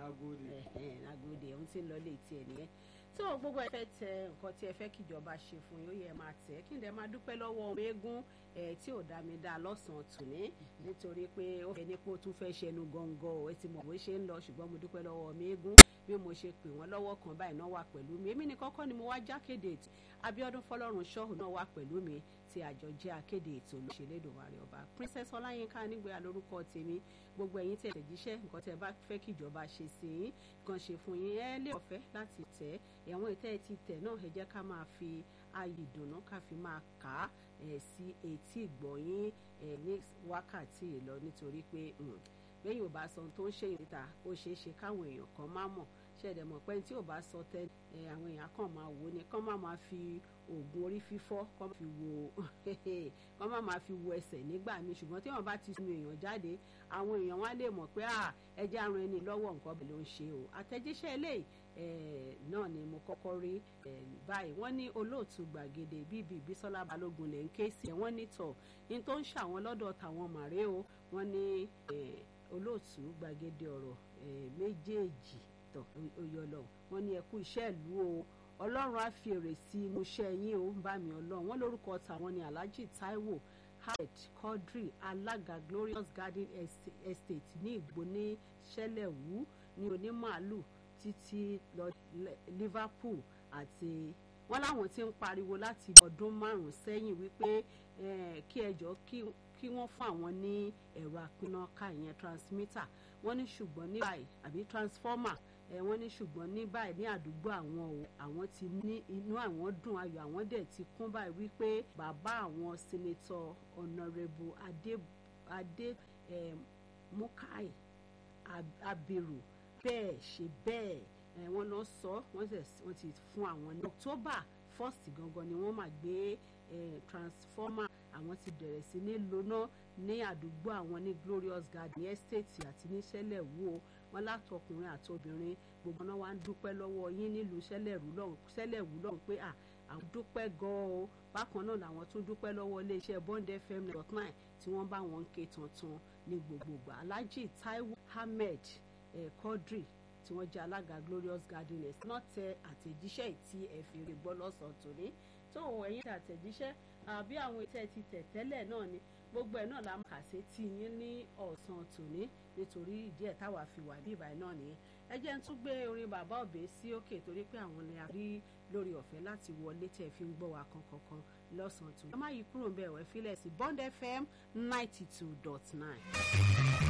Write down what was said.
Agodi. Agodi òun ti ń lọ lé tiẹ̀ nìyẹn tó gbogbo ẹ fẹ́ tẹ nǹkan tí ẹ fẹ́ kíjọba ṣe fún yín ó yẹ máa tẹ̀ kí n dẹ̀ máa dúpẹ́ lọ́wọ́ ọmọ eégún ẹ tí ò dá mi dá lọ́sàn-án tòní nítorí pé ó fẹ́ ní pé ó tún fẹ́ ṣẹnu gọ́ngọ́ ẹ ti mọ̀ bó ṣe ń lọ ṣùgbọ́n mo dúpẹ́ lọ́wọ́ ọmọ eégún bí mo ṣe pè wọ́n lọ́wọ́ kan báyìí náà wà pẹ̀lú mi èmi ní kọ́kọ́ ni mo wá jákèdè ètò Abíọ́dún Fọlọ́run ṣọ́hù náà wà pẹ̀lú mi tí àjọ jẹ́ akéde ètò olóṣèlédòwárí ọba Princess Ọláyínká nígbà lórúkọ tèmi gbogbo ẹ̀yin tẹ̀ jíṣẹ́ nǹkan tẹ́ bá fẹ́ kíjọba ṣe sí yín kan ṣe fún yín ẹ lè ọ̀fẹ́ láti tẹ̀ ẹ̀wọ̀n ìtẹ́ ti tẹ̀ náà ẹ jẹ́ ká máa fi ayé ìdùnnú ká fi máa kà á ẹ̀ sí etí ìgbọ̀nyín ẹ̀ ní wákàtí ìlọ nítorí pé lẹ́yìn ò bá sọ ohun tó ń ṣe ìta ó ṣeé ṣe káwọn èèyàn kan má mọ̀ ṣẹ̀dẹ̀ mọ̀ pé tí ò bá sọ tẹ́ àwọn èèyàn kan máa wò ni kán má máa fi oògùn orí fífọ́ kán fi wo kán má máa fi wo ẹsẹ̀ nígbà míì ṣùgbọ́n tí wọ́n bá ti sun èèyàn jáde àwọn èèyàn wá lè mọ̀ pé ẹjẹ́ àrùn ẹni lọ́wọ́ nǹkan bẹ̀ ló ń ṣe o àtẹ̀jíṣẹ́ eléyìí náà ni mo kọ́kọ́ rí báyìí wọ́n ní olóòtú gbàgede bíbí Bísọ́lá Balógun lè ń ké sí ẹ̀ wọ́n ní tọ̀ ní tó ń ṣàwọn lọ́dọ̀ tàwọn màrè o wọ́n ní olóòtú gbàgede ọ̀rọ̀ méjèèjì tọ̀ oyọlọ wọ́n ní ẹkú iṣẹ́ ìlú o ọlọ́run á fi èrè sí inú iṣẹ́ yín o ń bá mi ọlọ́run wọ́n lórúkọ tàwọn ní Alhaji Taiwo Ahmed Quadri alága Glorious Garden Estate ní Ìgbò ní Ṣẹlẹ̀wú ní onímàálù títí lọ Liverpool àti wọ́n láwọn ti ń pariwo láti ọdún márùn-ún sẹ́yìn wípé kí ẹjọ́ kí wọ́n fún àwọn ní ẹ̀rọ apínnáká ìyẹn transmitter wọ́n ní ṣùgbọ́n ní báyìí àbí transformer ẹ wọ́n ní ṣùgbọ́n ní báyìí ní àdúgbò àwọn o àwọn ti ní inú àwọn dùn ayọ̀ àwọn dẹ̀ ti kún báyìí wípé bàbá àwọn senator honourable adé adé ẹ mukai abiru bẹ́ẹ̀ ṣe bẹ́ẹ̀ ẹ wọ́n lọ sọ wọ́n ti fún àwọn ní october first gangan ni wọ́n máa gbé ẹ transformer àwọn ti bẹ̀rẹ̀ sí ní lóná ní àdúgbò àwọn ní glorious garden estate àti ní sẹ́lẹ̀wú o wọn látọkùnrin àtobìnrin gbogbo náà wá ń dúpẹ́ lọ́wọ́ yín nílùú sẹ́lẹ̀wú lọ́hùn pé à àwọn dúpẹ́ gan-an o bákan náà làwọn tún dúpẹ́ lọ́wọ́ iléeṣẹ́ bond fm dot nine tí wọ́n bá wọn ń ké tuntun ní gbogbogbò alhaji taiwo ahmed eh, quadri tí wọ́n jẹ́ alága glorious garden estate náà tẹ àtẹ̀jíṣẹ́ tí ẹ fi rí gbọ́ lọ́sàn-án tòní tó ẹ̀yin tẹ àtẹ̀jíṣẹ́ àbí àwọn ètò ti tẹ̀ tẹ́lẹ̀ náà ni gbogbo ẹ̀ náà la kà sí tí yín ní ọ̀sán tòní nítorí ìdí ẹ̀ táwa fi wà bí ìbàyẹn náà nìyẹn ẹ jẹ́ ń tún gbé orin bàbá òbí sí òkè torí pé àwọn ni a rí lórí ọ̀fẹ́ láti wọlé tẹ̀ fi ń gbọ́ wa kankan lọ́sàn-án tòní. ẹ má yí kúrò ń bẹ̀ wẹ́ fílẹ̀ sí Bond FM ninety two dot nine.